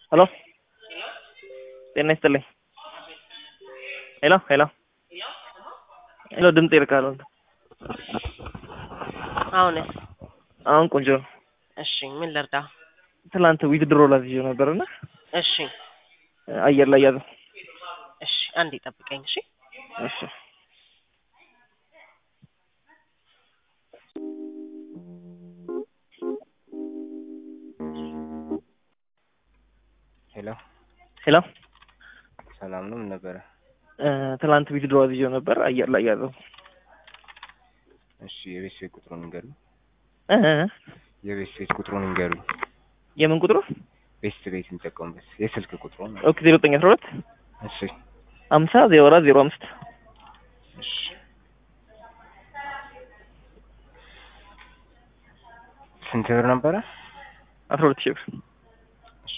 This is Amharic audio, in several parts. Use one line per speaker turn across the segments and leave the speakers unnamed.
ሄሎ ጤና ይስጥልኝ። ሄሎ ሄሎ ሄሎ ድምጽ ይርቃል።
አሁንስ?
አሁን ቆንጆ ነው።
እሺ ምን ልርዳ?
ትናንት ዊዝድሮ ላዝዤው ነበርና
እሺ
አየር ላይ ያዘው።
እሺ አንዴ ጠብቀኝ። እሺ
እሺ
ሄሎ
ሄሎ
ሰላም ነው። ምን ነበረ?
ትናንት ዊዝድሮ አዝዤው ነበር አየር ላይ ያዘው።
እሺ የቤት ስልክ ቁጥሩን ንገሩኝ።
እ
የቤት ስልክ ቁጥሩን ንገሩኝ።
የምን ቁጥሩ?
ቤት ቤት የሚጠቀሙበት የስልክ ቁጥሩን።
ኦኬ ዜሮ ዘጠኝ አስራ ሁለት
እሺ
ሀምሳ ዜሮ አራት ዜሮ አምስት
እሺ ስንት ብር ነበረ?
አስራ ሁለት ሺህ ብር
እሺ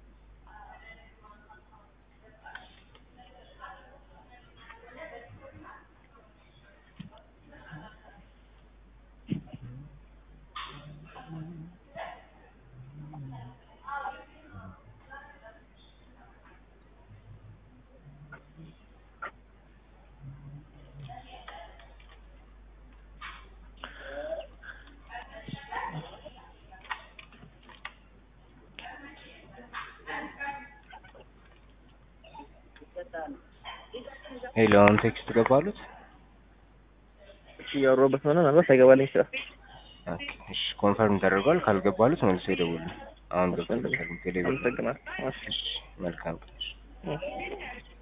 ሄሎ አሁን ቴክስት ገባሉት?
እያወራሁበት ሆነ ምናልባት ሳይገባልኝ ይችላል።
ኦኬ እሺ ኮንፈርም ተደርጓል። ካልገባሉት መልሶ ይደውሉ። አሁን ገብቶልታል። ቴሌብር
አመሰግናለሁ። እሺ።
እሺ መልካም ቀን።
እ